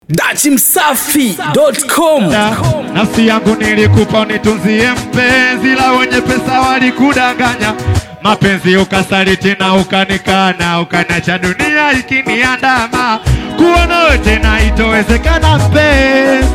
dachimsafi.com Nafsi yangu nilikupa unitunzie mpenzi, la wenye pesa walikudanganya. Mapenzi ukasaliti na ukanikana, ukanacha dunia ikiniandama. Kuwa nawe tena itowezekana mpenzi,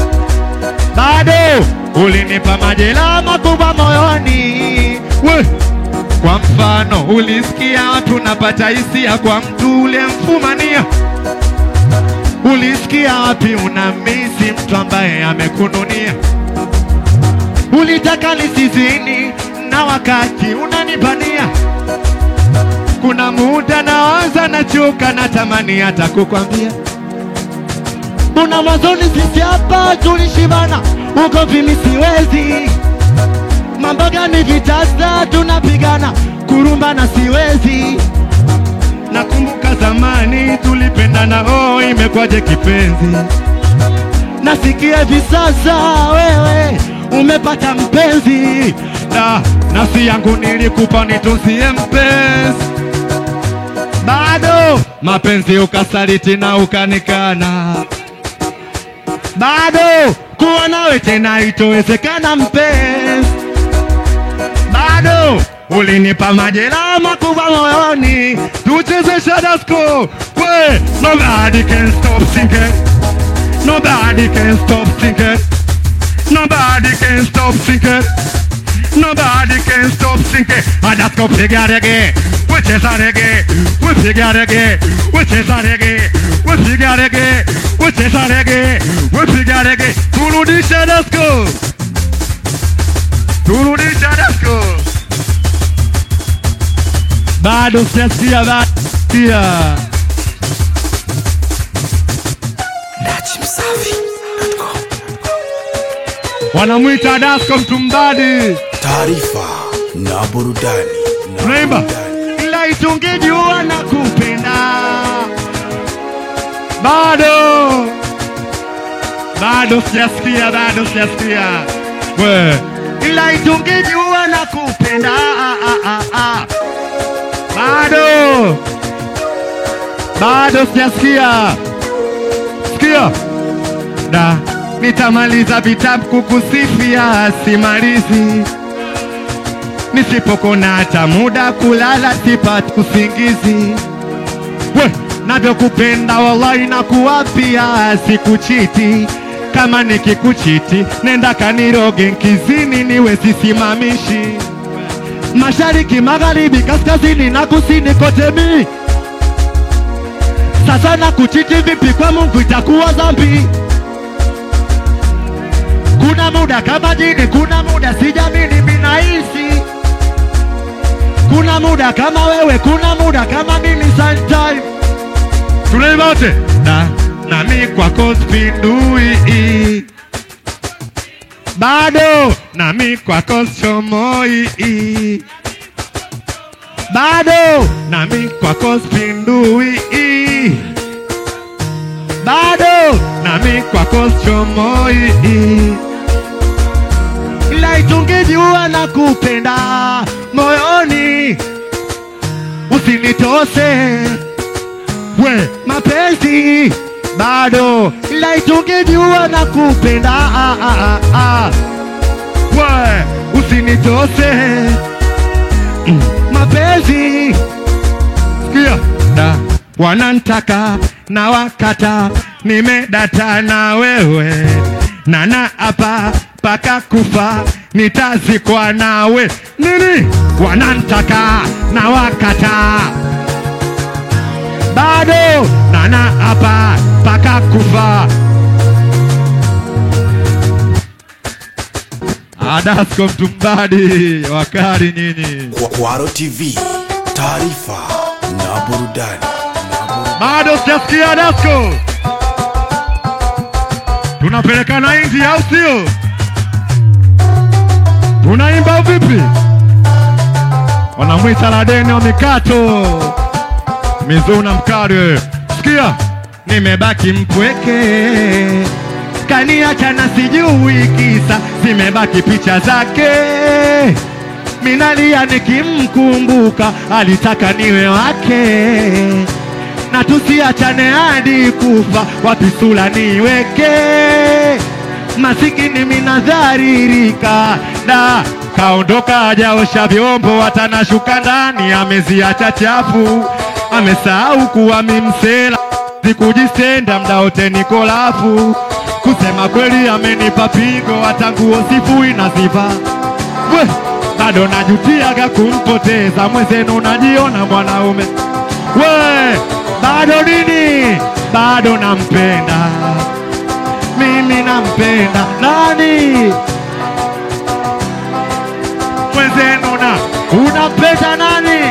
bado ulinipa majeraha makubwa moyoni. We, kwa mfano ulisikia watu napata hisia kwa mtu ulemfumania Ulisikia wapi unamisi mtu ambaye amekununia? Ulitaka nisizini na wakati unanibania. Kuna muda nawaza nachoka, natamani hata kukwambia. Una mwanzoni sisi hapa tulishibana, uko vimi siwezi. Mambo gani vitasa tunapigana, kurumbana siwezi. Nakumbuka zamani tulipendana, oh, imekwaje kipenzi? Nasikia hivi sasa wewe umepata mpenzi, na nafsi yangu nilikupa nitunzie mpenzi, bado mapenzi ukasaliti na ukanikana, bado kuwa nawe tena itowezekana mpenzi bado ulinipa majeraha makubwa moyoni, tucheze Shadasco. We, nobody can stop thinking, nobody can stop thinking, nobody can stop thinking, nobody can stop thinking. Shadasco piga reggae, we cheza reggae, we piga reggae, we cheza reggae, we piga reggae, we cheza reggae, we piga reggae. Turudi Shadasco, turudi Shadasco. bado sijasikia, bado sijasikia. dachimsafi.com Wanamwita Dasko Mtumbadi, taarifa na burudani na unaimba burudani. ila itungejua na kupenda bado bado sijasikia, bado sijasikia we, ila itungejua na kupenda ah, ah, ah, ah. bado bado sijasikia sikia da nitamaliza vitabu kukusifia simalizi nisipokona hata muda kulala sipati usingizi we navyokupenda wallahi na kuwapia sikuchiti kama nikikuchiti nenda kaniroge nkizini niwe sisimamishi mashariki magharibi kaskazini na kusini kote mi sasa na kuchiti vipi kwa mungu itakuwa dhambi kuna muda kama jini kuna muda sijamini minahisi kuna muda kama wewe kuna muda kama mimi sometime tunaimba wote na nami kwako spindui bado nami kwako chomoi bado nami kwako spindui bado nami kwako chomoi ila itungejua na kupenda moyoni usinitose we mapenzi bado ila itungejua na kupenda ah, ah, ah, ah. we usinitose mm. mapenzi sikia da wanantaka na wakata nimedata na wewe nana hapa paka kufa nitazikwa nawe nini wanantaka na wakata bado nana hapa paka kufa adasko mtumbadi wakari nyinyi Kwa- Kwaro TV, taarifa na burudani na burudani. bado sijasikia dasko tunapelekana inji au sio tunaimba vipi wanamwita ladeni wa mikato mizuna mkare sikia nimebaki mpweke kaniacha na sijui kisa zimebaki picha zake minalia nikimkumbuka alitaka niwe wake na tusiachane hadi kufa, wapi sura niweke masikini minadharirika da kaondoka ajaosha vyombo watanashuka ndani ameziacha chafu amesahau kuwa mimsela sikujisenda mda wote niko lafu kusema kweli amenipa pigo hata nguo sifui na ziva we bado najutiaga kumpoteza mwenzenu najiona mwanaume we bado nini bado nampenda mimi nampenda nani mwenzenu na unampenda nani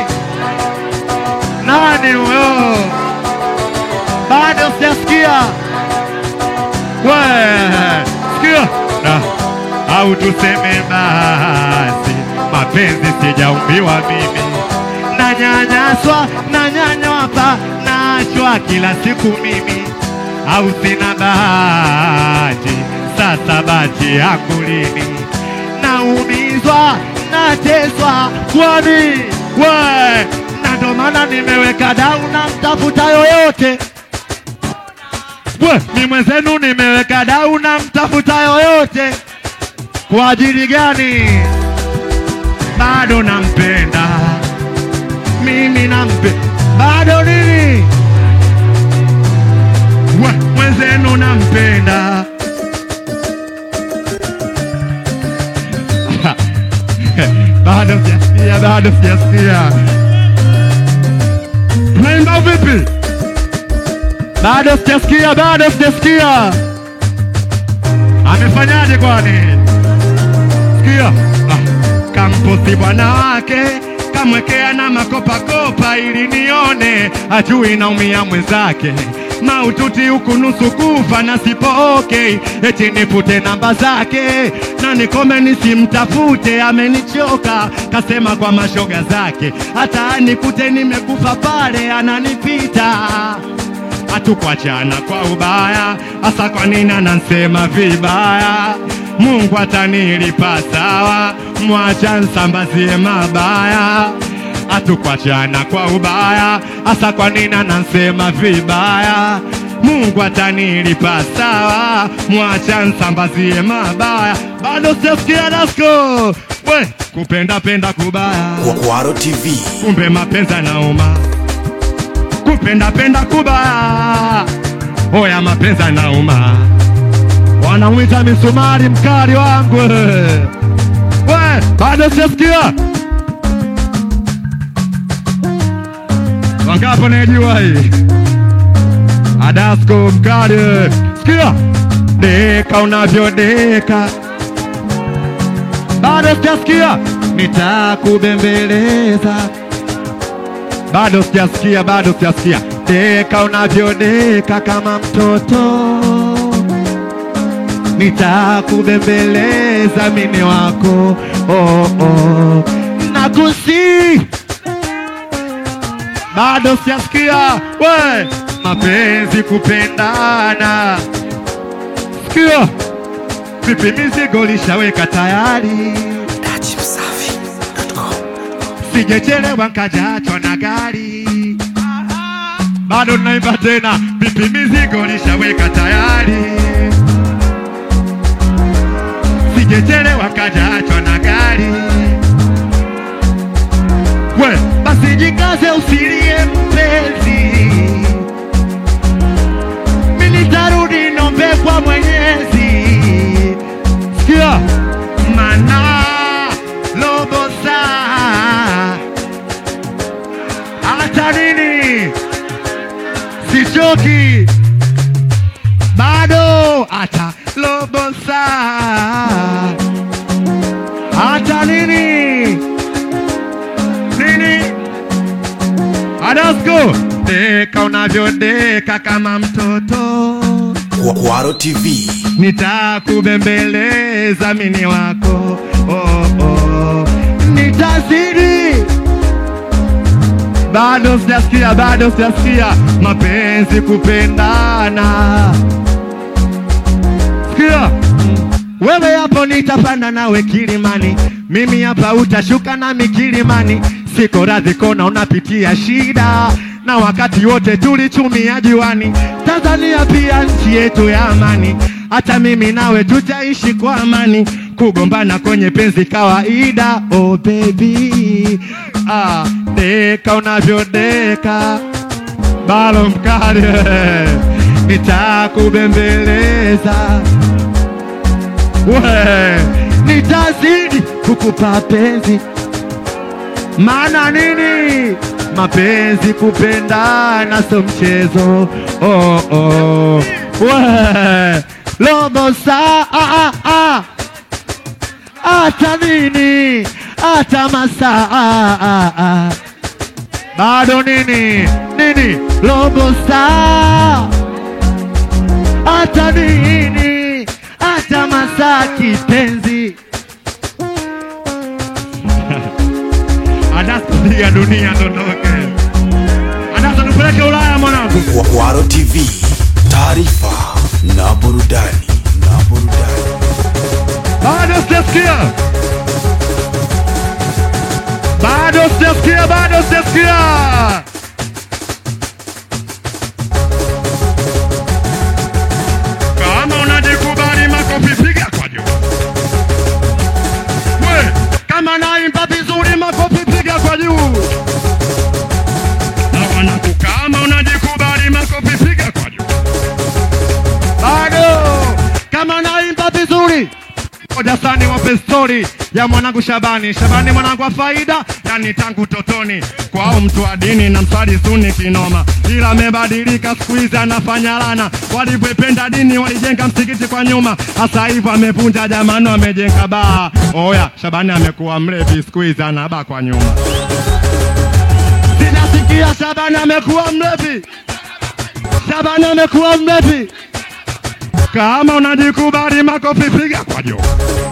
nani huyo bado sijasikia we sikia na au tuseme basi mapenzi sijaumbiwa mimi nanyanyaswa nanyanyapa naachwa kila siku mimi au sina bahati sasa bahati yangu lini naumizwa nateswa kwani we na ndo maana nimeweka dau na mtafuta yoyote we mi mwenzenu nimeweka dau na mtafuta yoyote kwa ajili gani bado nampenda mimi nampe bado nini we mwenzenu nampenda bado sijasikia bado sijasikia naimba vipi bado sijasikia bado sijasikia amefanyaje kwani sikia ah, kamposi bwana wake kamwekea na makopakopa ili nione ajui naumia mwenzake maututi huku nusu kufa na sipo okay eti nipute namba zake na nikome nisimtafute amenichoka kasema kwa mashoga zake hata nikute nimekufa pale ananipita hatukuachana kwa ubaya, hasa kwa nini anansema vibaya? Mungu atanilipa sawa, mwacha nsambazie mabaya. Hatukuachana kwa ubaya, hasa kwa nini anansema vibaya? Mungu atanilipa sawa, mwacha nsambazie mabaya. Bado sijasikia dasko we kupenda penda kubaya Kwaro TV. kumbe mapenzi yanauma, kupenda penda kubaya, oya mapenzi yanauma, wanamwita misumari mkali wangu we, bado sijasikia wangapo najua hii Adasko mkali, sikia deka unavyodeka bado sijasikia, nitakubembeleza. Bado sijasikia, bado sijasikia, deka unavyodeka kama mtoto, nitakubembeleza mimi wako oh, oh. Nakusi, bado sijasikia, we mapenzi kupendana, sikia vipi, mizigo lishaweka tayari sijechelewa nkajachwa na gari, bado naimba tena, vipi mizigo lishaweka tayari, sijechelewa nkajachwa na gari. We basi jikaze, usilie mpenzi, mi nitarudi nombe kwa Mwenyezi. Sikia mana robo saa hata nini sichoki bado hata robo saa hata nini nini adasko deka unavyodeka kama mtoto Kwaro TV. nitakubembeleza mini wako oh, oh. nitazidi bado sijasikia bado sijasikia mapenzi kupendana sikia wewe hapo nitapanda nawe kilimani mimi hapa utashuka nami kilimani siko radhi kona unapitia shida na wakati wote tulichumia juani. Tanzania pia nchi yetu ya amani, hata mimi nawe tutaishi kwa amani. Kugombana kwenye penzi kawaida, oh baby, ah, deka unavyodeka balo mkali nitakubembeleza we nitazidi kukupa penzi maana nini mapenzi kupendana so mchezo oh, oh. we lobo saa ah, ah, ah. hata nini hata masaa ah, ah, ah. bado nini nini robo saa hata nini hata masaa kipenzi adaspiga dunia dondoke adasa tupeleke ulaya mwanangu Kwaro TV, taarifa na burudani na burudani. bado sijasikia bado sijasikia bado sijasikia kama unajikubali makofi piga kwa juu we kama naimba vizuri makofi piga kwa juu na wanaku kama unajikubali makofi piga kwa juu bado kama naimba vizuri moja sani wape stori ya mwanangu Shabani. Shabani mwanangu wa faida, yani tangu totoni kwao mtu wa dini na msali suni kinoma, ila amebadilika siku hizi anafanya lana. Walivyoipenda dini walijenga msikiti kwa nyuma, hasa hivyo amevunja jamano, amejenga baa. Oya, Shabani amekuwa mlevi siku hizi anaba kwa nyuma. Sinasikia Shabani amekuwa mlevi, Shabani amekuwa mlevi. Kama unajikubali makofi piga kwa juu.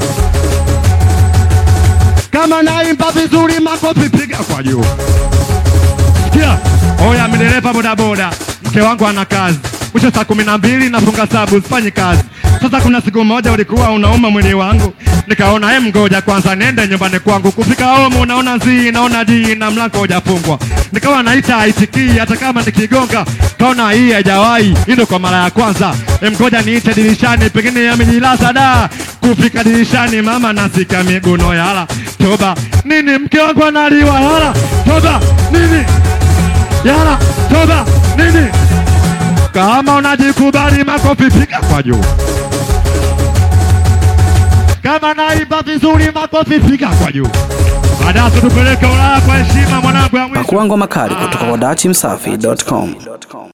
Kama naimba vizuri makofi piga kwa juu. Sikia, oya mdereva bodaboda, mke wangu ana kazi mwisho saa kumi na mbili nafunga sabu, sifanyi kazi. Sasa kuna siku moja ulikuwa unauma mwili wangu, nikaona hem, ngoja kwanza nende nyumbani kwangu. Kufika home unaona zii, naona jii na mlango hujafungwa, nikawa naita haitikii, hata kama nikigonga kaona hii haijawahi, hii ndo kwa mara ya kwanza. Em, ngoja niite dirishani, pengine amejilaza da. Kufika dirishani, mama nasika miguno yala, toba nini, mke wangu analiwa yala, toba nini yala, toba nini kama unajikubali makofi piga kwa juu. Kama naimba vizuri makofi piga kwa juu. Baadaye tupeleke Ulaya kwa heshima mwanangu ya mwisho. Pakua ngoma kali kutoka kwa dachimsafi.com.